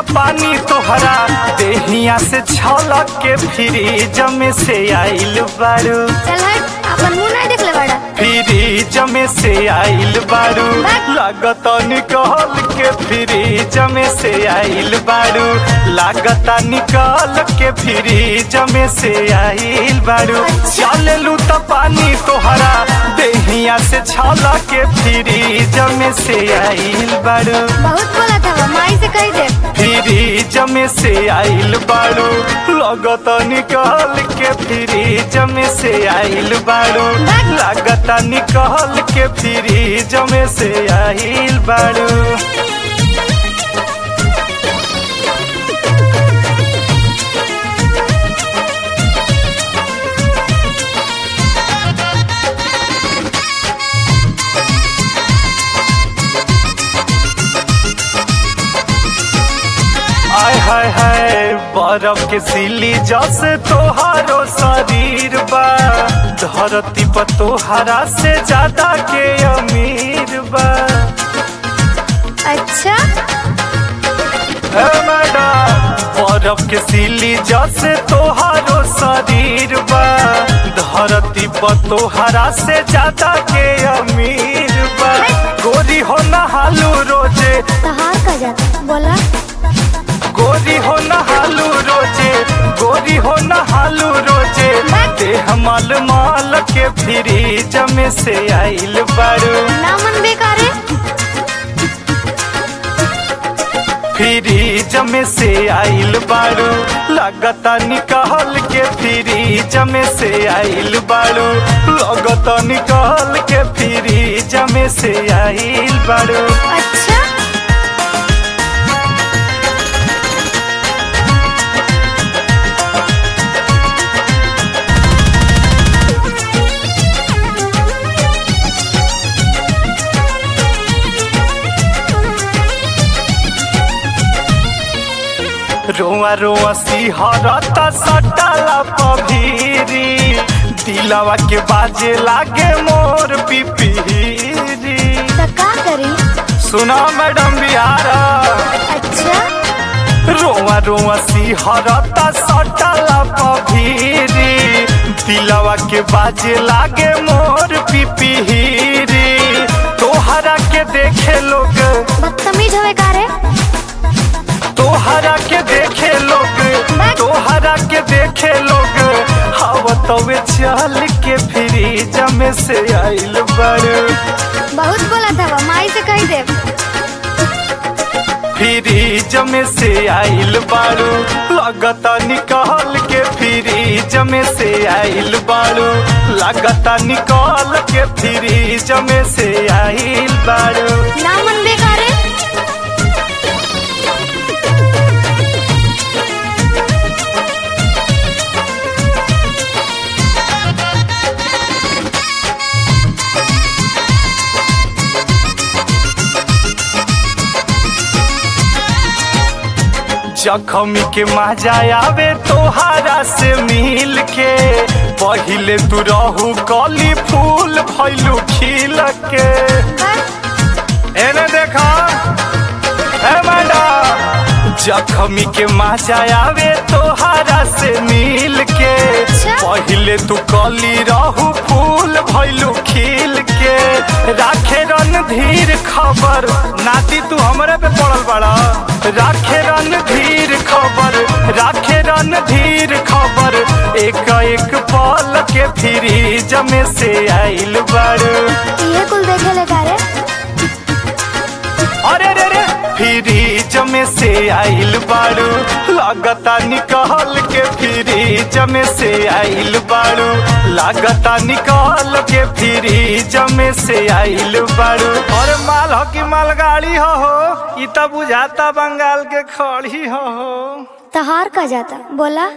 पानी तोहरा देहिया से छलक के फ्रिज में से आइल बारू चल हट अपन मुंह नहीं देख ले बड़ा फ्रिज में से आइल बारू लागत निकल के फ्रिज में से आइल बारू लागत निकल के फ्रिज में से आइल बारू चललू त पानी तोहरा देहिया से छलक के फ्रिज में से आइल बारू बहुत बोला था वो, माई से कह दे फ्रिज में से आइल बारू लगत निकल के फ्रिज में से आइल बारू लागत निकल के फ्रिज में से आइल बारू आय हाय हाय बरफ के सिली जैसे तोहारो शरीर बा धरती पर तोहरा से ज्यादा के अमीर बा अच्छा हे मैडम बरफ के सिली जैसे तोहारो शरीर बा धरती पर तोहरा से ज्यादा के अमीर बा गोरी हो नहालू रोजे तहार का जाता बोला गोरी हो नहालू रोजे गोरी हो नहालू रोजे देह माल माल के फ्रिज में से आइल बारू ना मन बेकार है फ्रिज में से आइल बारू लगता निकल के फ्रिज में से आइल बारू लगता निकल के फ्रिज में से आइल बारू अच्छा रोआ रोआ सिहरता सटाला पभीरी दिलवा के बाजे लागे मोर पिपीरी तो का करी सुना मैडम बिहारा अच्छा रोआ रोआ सिहरता सटाला पभीरी दिलवा के बाजे लागे मोर पिपीरी तोहरा के देखे लोग बदतमीज होवे का रे तोहरा के देखे लोग तोहरा के देखे लोग हवा तवे चल के फ्रिज में से आइल बड़ बहुत बोला था वो, माई से कह दे फ्रिज में से आइल बारू लगता निकल के फ्रिज में से आइल बारू लगता निकल के फ्रिज में से आइल बारू ना मन बेकार है जखमी के मजा आवे तोहारा से मिल के पहिले तू रहू कली फूल भैलू खिल के एने देखा ए मैडम जखमी के मजा आवे तोहारा से मिल के पहिले तू कली रहू फूल भैलू खिल के राखे रन धीर खबर नाती तू हमरे पे पड़ल बड़ा राखे रन धीर खबर राखे रन धीर खबर एक एक पल के फ्रिज में से आइल बड़ ये कुल देखे ले का रे अरे रे रे फ्रिज में से आइल बारू लागता निकल के फ्रिज में से आइल बारू लागता निकल के फ्रिज में से आइल बारू और माल हो कि मालगाड़ी हो हो इ त बुझाता बंगाल के खड़ी हो हो तहार का जाता बोला